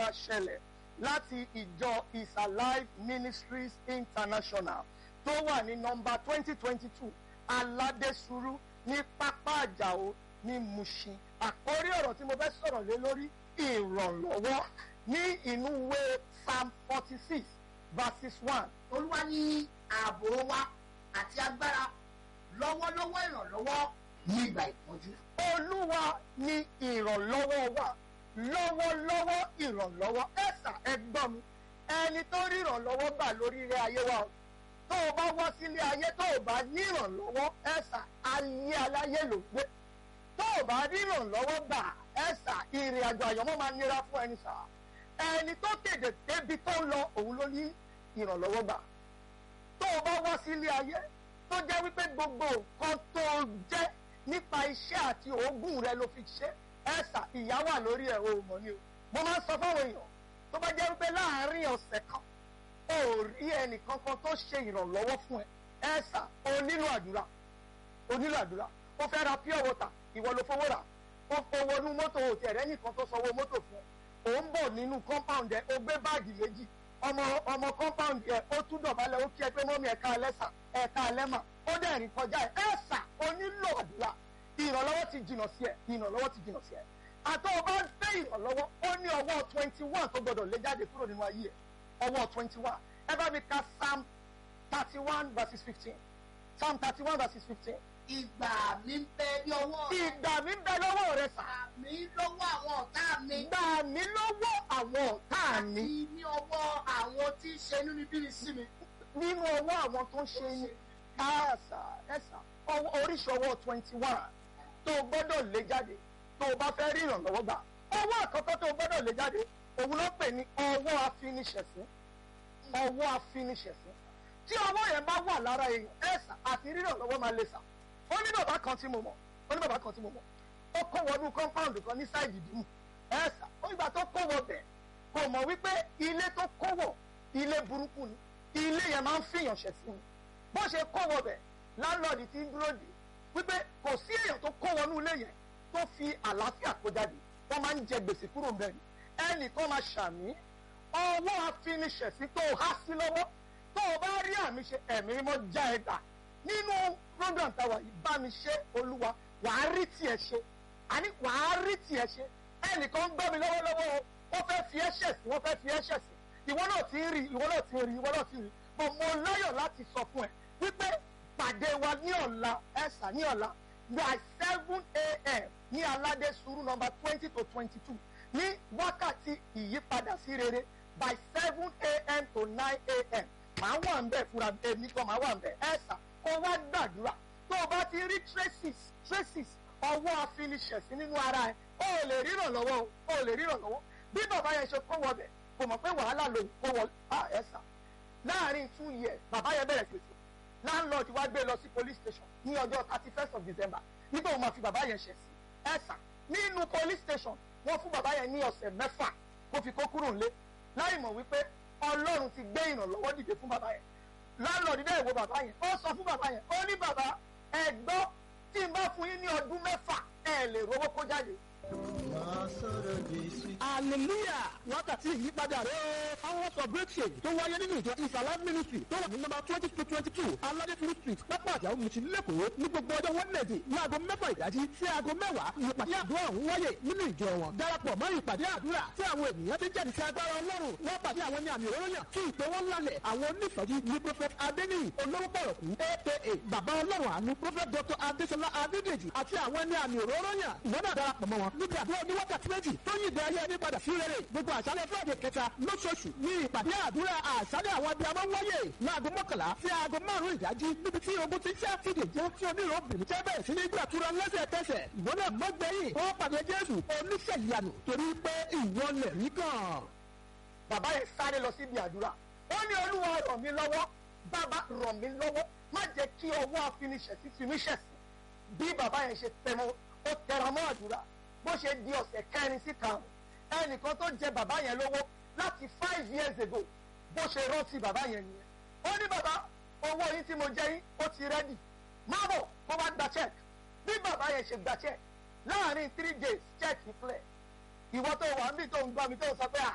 máa ṣẹlẹ̀ láti ìjọ is alive ministries international tó wà ní nọmba twenty twenty two aládésùrú ní pápá àjàó ní mushin àkórí ọ̀rọ̀ tí mo fẹ́ sọ̀rọ̀ lé lórí ìrànlọ́wọ́ ní inú ìwé psalm forty six verses one olúwa ní ààbò wa àti agbára lọ́wọ́lọ́wọ́ ìrànlọ́wọ́ ní ìgbà ìpọ́njú. olúwa ní ìrànlọ́wọ́ wa lọ́wọ́lọ́wọ́ ìrànlọ́wọ́ ẹ̀sà ẹgbọ́n mi ẹni tó rí ìrànlọ́wọ́ gbà lórí ilé ayé wa o tó o bá wá sílé ayé tó o bá ní ìrànlọ́wọ́ ẹ̀sà ayé aláyé ló gbé tó o bá rí ìrànlọ́wọ́ gbà ẹ̀sà ìrìn àjò àyọ̀mọ́ máa nira fún ẹni sà ẹni tó tètè débi tó ń lọ òun ló ní ìrànlọ́wọ́ gbà tó o bá wá sílé ayé tó jẹ́ wípé gbogbo nǹkan tó jẹ́ nípa iṣẹ́ àti òógùn rẹ ló fi ṣe ẹ̀sà ìyá wà lórí ẹ̀ o mọ̀ ni o mo máa ń sọ fáwọn èèyàn tó bá jẹ́ wípé láàárín ọ̀sẹ̀ kan o ò rí ẹnìkankan tó ṣe ìrànlọ́wọ́ fún ẹ ẹ̀sà o nílò àdúrà o nílò àdúrà o fẹ́ ra pure water ìwọ ló fowó rà o fowó nú mọ́tò o tẹ̀rẹ́ nìkan tó sanwó mọ́tò fún ẹ o ń bọ̀ nínú compound ẹ o gbé báàgì méjì ọmọ ọmọ compound ẹ ó tún dọ̀bálẹ̀ ó kí ẹ pé mọ́mí ẹ̀ka ẹlẹ́sà ẹ̀ka ẹlẹ́mà ó dẹ̀ rìn kọjá ẹ ẹ̀sà o nílò àdúrà ìrànlọ́wọ́ ti jìnnà sí ẹ ìrànlọ́wọ́ ti jìnnà sí ẹ àtọ́ ọba ń fẹ́ ìrànlọ́wọ́ ó ní ọwọ́ twenty one tó gbọdọ̀ lé jáde kúrò nínú ayé ẹ ọwọ́ twenty one ẹ bá mi ka psalm thirty one verses fifteen psalm thirty one verses fifteen. ìgbà mi ń bẹ ní ọwọ́ rẹ. ìgbà mi ń bẹ lọ́wọ́ rẹ sà. gbà mí lọ́wọ́ àwọn ọ̀tá mi. gbà mí lọ́wọ́ àwọn ọ̀tá mi. àti ní ọwọ́ àwọn tí ń ṣe inúnibíni sí mi. nínú ọwọ́ àwọn tó ń ṣe ní káàsà ẹ̀sà oríṣi ọwọ́ twenty one tó o gbọ́dọ̀ lé jáde tó o bá fẹ́ rí ìrànlọ́wọ́ gbà ọwọ́ àkọ́kọ́ tó o gbọ́dọ̀ lé jáde òun ló pè ní ọwọ́ afiniṣẹ̀sín ọwọ́ afiniṣẹ̀sín tí ọwọ́ yẹn bá wà lára èèyàn ẹ̀sà àti rí ìrànlọ́wọ́ máa lè sà ó ní bàbá kan tí mo mọ̀ ó ní bàbá kan tí mo mọ̀ ó kó wọnú compound kan ní sáìdì dìmú ẹ̀sà ó ìgbà tó kó wọ bẹ̀ kò mọ̀ wípé ilé tó kó wọ̀ ilé burúkú ni ilé yẹn máa ń fìyàn ṣẹ̀sín ni bó ṣe kó wọ bẹ̀ láńlọ́ọ̀dì tí ń dúró dè wípé kò sí èèyàn tó kó wọnú ilé yẹn tó fi àlàáfíà kó jáde wọ́n máa ń jẹ gbèsè kúrò ń bẹ̀ ni ẹnìkan máa ṣàmì ọwọ́ afiniṣẹ̀sí tó há sí lọ́wọ́ tó o bá rí àmì ṣe ẹ̀mí mọ́ já ẹ gbà nínú program táwa yìí bá mi ṣe olúwa wàá rí tiẹ̀ ṣe àní wàá rí tiẹ̀ ṣe ẹnìkan ń gbọ́ mi lọ́wọ́lọ́wọ́ o wọ́n fẹ́ fi ẹ̀ṣẹ̀ sí wọ́n fẹ́ fi ẹ̀ṣẹ̀ sí ìwọ náà ti ń rí ìwọ náà ti ń rí ìwọ náà ti ń rí mo mo láyọ̀ láti sọ fún ẹ wípé pàdé wa ní ọ̀la ẹ̀sà ní ọ̀la by seven a.m. ní aládé sùúrù nọmba twenty to twenty two ní wákàtí ìyípadà sí rere by seven a.m. to nine a.m. màá wà ń bẹ̀ fúnra èmi kan màá wà ń bẹ̀ ẹ̀sà kó wá gbàdúrà tó o bá ti rí traces traces ọwọ́ afiniṣẹ̀sí nínú ara ẹ̀ o ò lè ríran lọ́wọ́ o ò lè ríran lọ́wọ́ bí bàbá yẹn ṣe kó wọ bẹ̀ kò mọ̀ pé wàhálà ló kó wọ ẹ̀sà láàrin two years bàbá yẹn bẹ̀rẹ̀ pèsè landlord wá gbé lọ sí police station ní ọjọ́ thirty first of december nígbà wo máa fi bàbá yẹn ṣẹ̀ sí ẹ̀sà nínú police station wọ́n fún bàbá yẹn ní ọ̀sẹ̀ mẹ́fà kó fi kó kúrò nílé láì mọ̀ wípé ọlọ́run ti gbé ìrànlọ́wọ́ dìde fún bàbá yẹn landlord dẹ́ ìwo bàbá yẹn ó sọ fún bàbá yẹn ó ní bàbá ẹ gbọ́ tí n bá fún yín ní ọdún mẹ́fà ẹ lè rówó kó jáde hallelujah wákàtí ìyípadà rẹ o àwọn ọkọ̀ breakthrough tó wáyé nínú ìjọ ìsàlá ministry tó wà ní nọ́mbà twenty to twenty two aládéfúrú street pápá àjàó mùsùn lẹ́kọ̀ọ́ ní gbogbo ọjọ́ wednesday ní aago mẹ́fà ìdájí sí aago mẹ́wàá ìpàdé àdúrà ọ̀hún wáyé nínú ìjọ wọn darapọ̀ mọ́ ìpàdé àdúrà tí àwọn ènìyàn ti jáde sí agbára ọlọ́run wọ́n pàdé àwọn ní àmì òróró yàn tí ìpè wọn lálẹ̀ àwọn onífọ̀jú ní prophet adeniyi olówó pọ̀rọ̀kú aka bàbá ọlọ́run àánú prophet dr adesola adedeji àti àwọn ní àmì òróró yàn ìwọ náà darapọ̀ mọ́ wọn níbi àdúrà ní wákàtí méjì tó yí ìdè ayé ẹni padà sí rere gbogbo àṣálẹ̀ fúlàdé kẹta lóṣooṣù ní ìpàdé àdúrà àṣálẹ̀ àwọn abiyamọ wáyé láago mọ́kànlá sí aago márùn-ún ìdájí níbi tí ogun ti ṣẹ́ fìdè jẹ́ tí onírò bìnrin tẹ́ bẹ̀rẹ̀ sí ní gbàtúrà lẹ́sẹ̀kẹsẹ̀ ìwọ náà mọ́gbẹ́yìn ó pàdé jésù oníṣẹ́ ìyanu torí pé ìwọ lẹ̀ rí kàn. bàbá yẹn sáré lọ síbi àdúrà ó ní olúwa ràn mí lọ́wọ́ bàbá ràn mí lọ́wọ́ má jẹ́ kí ọwọ́ afiniṣẹ̀sí fi mí ṣẹ̀sí bí bàbá yẹn ṣe tẹmọ ó tẹra mọ́ àdúrà bó ṣe di ọ̀sẹ̀ kẹrin sí karùn-ún ẹnìkan tó jẹ bàbá yẹn lówó láti five years ago bó ṣe rántí bàbá yẹn nìyẹn ó ní bàbá owó yín tí mo jẹ yín ó ti rẹ́dì má bọ̀ kó wá gba check bí bàbá yẹn ṣe gba check láàrin three days check clear ìwọ tó wà níbi tó ń gbọ́ mi tó ń sọ pé